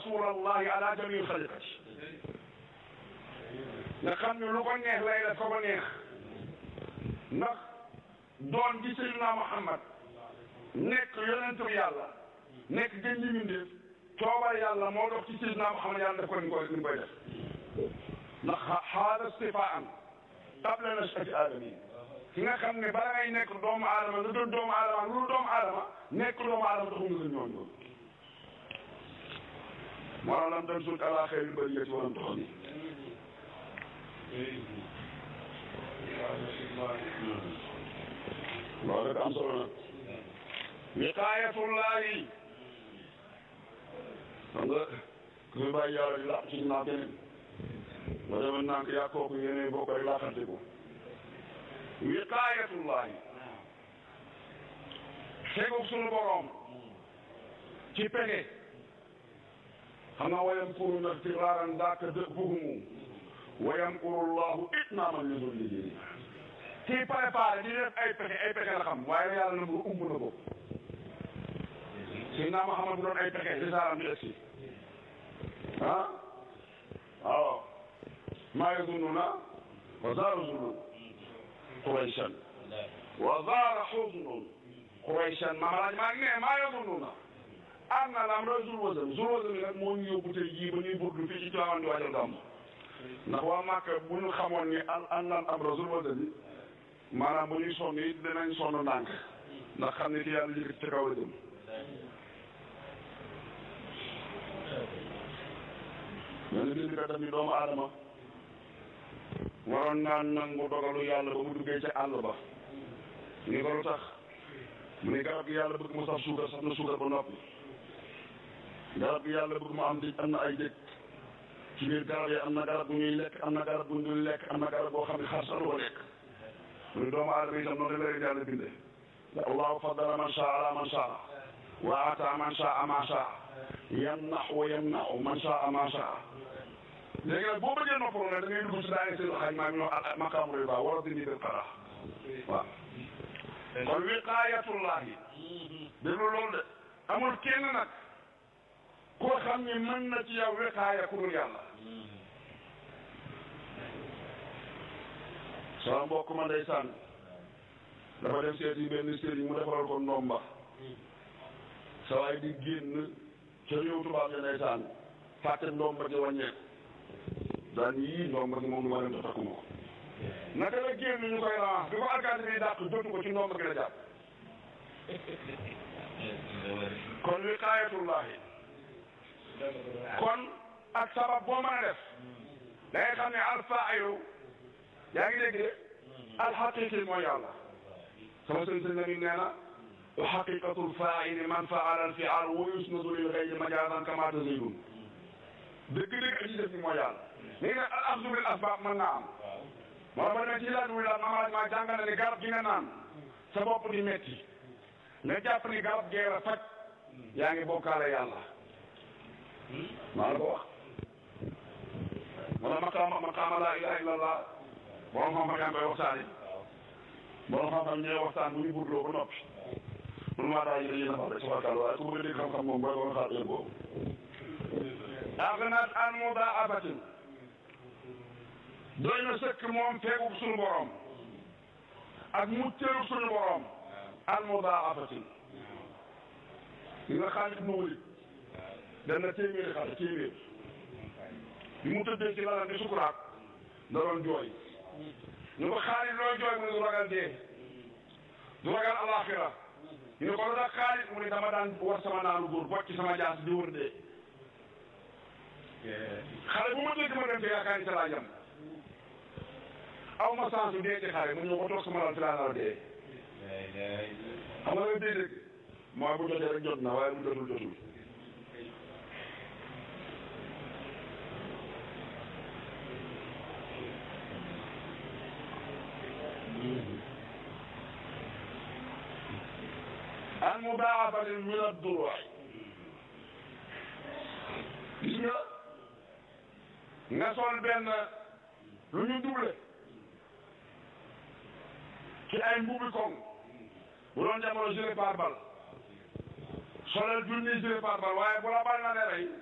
rasulallahi ala jamii xaliqati nga xam ne lu ko neex lay def ko ko neex ndax doon gi Seydina Muhammad nekk yonentu yàlla nekk gën ñi mindeef coobal yàlla moo dox ci Seydina Muhammad yàlla def ko ni koy ni koy def ndax xaada stifaan qabla nashati aadami ki nga xam ne bala ngay nekk doomu aadama nga doon doomu aadama lu doomu aadama nekk doomu aadama taxul nga gën ñooñu moo lam tan sut ala xeyri bariyati walam toxoni loolu rek am solo nag wiqaayatullahi xam nga ku fi bàyyi yàlla di làq ci naa keneen ba demoon naa ko yaa kooku yéene boo koy laaxante ko wiqaayatullahi tegug sunu boroom ci pege xam nga wayam kuru nag firaaran daaka dë buhumu wayam kuru llahu itnaaman li dul liggéey kii préparé di def ay pexe ay pexe la xam waaye yàlla na mu umb na ko Seydina Muhammad bu doon ay pexe risaalam di egsi ah waaw maa yazunnuna wa zaara zunnun qurayshan wa zaara xuznun qurayshan maamalaaj maa ngi ne maa yazunnuna am na lam ra zul wasam zul wasam nag moo ñu yóbbu tey jii ba ñuy burdu fii ci Tiwaawan di waajal gàmm ndax waa Màkka bu ñu xamoon ni an an lan am ra zul wasam yi maanaam bu ñuy sonn it dinañ sonn ndànk ndax xam ne ki yàlla yëkkati ci kaw la jëm ñoo ne bind ka def ni doomu aadama waroon naa nangu dogalu yàlla ba mu duggee ca àll ba ni ko lu tax mu ne garab gi yàlla bëgg mu saf suukar saf na suukar ba noppi garab gi yàlla bëgg mu am di am na ay dëkk ci biir garab yi am na garab bu ñuy lekk am na garab bu ñuy lekk am na garab boo xam ne xar sax du ko lekk mu ne doomu aadama itam noonu la leen yàlla bindee allahu faddala man shaa ala man shaa wa ata man shaa ma shaa yamnax wa yamnaxu man shaa ma shaa léegi nag boo bëggee noppalu nag da ngay dugg si daanaka seen xaaj maa ngi ñëw al maqaamu riba wala dindi bil qara waaw kon wiqaayatullahi déglu loolu de amul kenn nag koo xam ni mën na ci yow wiqaaya ku dul yàlla sama mbokk ma ndeysaan dafa dem seeti benn sëriñ mu defaral ko ndomba sa waay di génn ca réew tubaab ya ndeysaan fàtte ndomba ji wàññeeku daan yii ndomba gi moom lu ma dem te takkuma ko naka la génn ñu koy ramas bi ko alkaati bi dàq jotu ko ci ndomba gi la jàpp kon wiqaayatullahi kon ak sabab boo mën a def da ngay xam ne alfaa'ilu yaa ngi dégg de alxaqiqi mooy yàlla sama sëñ sëñ Lamin nee na wa xaqiqatul faa'ili man fa'ala al-fi'al wa yusnadu lil ghayri majazan kama tazidun dëgg-dëgg aji def ni mooy yàlla léegi nag al axdu bil asbaab mën naa am moo ba ne ci laaj wi la mamalaaj maa jàngal ne garab gi nga naan sa bopp di metti nga jàpp ni garab gee la faj yaa ngi bokkaale yàlla maa la ko wax wala maqaama maqaama laa ilaha illa allah borom xam-xam yaa ngi koy waxtaani borom xam-xam ñooy waxtaan bu ñu burloo ba noppi mun maa daa yéene yéen a wax rek tabarkàlla waaye ku bëgg a dégg xam-xam moom booy ba nga xaar heure boobu aghnat an mudaabatin doy na sëkk moom feegub suñu borom ak muccëru suñu borom an mudaabatin li nga Xaalid ibn Waliid dem na téeméeri xale téeméer bi mu tëddee ci lalam di sukuraat da doon jooy ñu ko Xaalid looy jooy mu ne du ragal dee du ragal alaxira ñu ne ko lu tax Xaalid mu ne dama daan war sama naanu góor bocc sama jaas di wër dee xale bu ma dégg ma dem te yaakaar ni ca laa jam aw ma chance dee ci xale mu ñëw ko toog sama lal ci laa nar a dee xam nga dee dégg mooy bu jotee rek jot na waaye bu jotul jotul al mudaafatin min ad-duru'i gis nga nga sol benn lu ñu doublé ci ay mbubi koŋ bu doon jamono gilet pare-balle solal junni gilet pare-balle waaye bu la bal na ne rey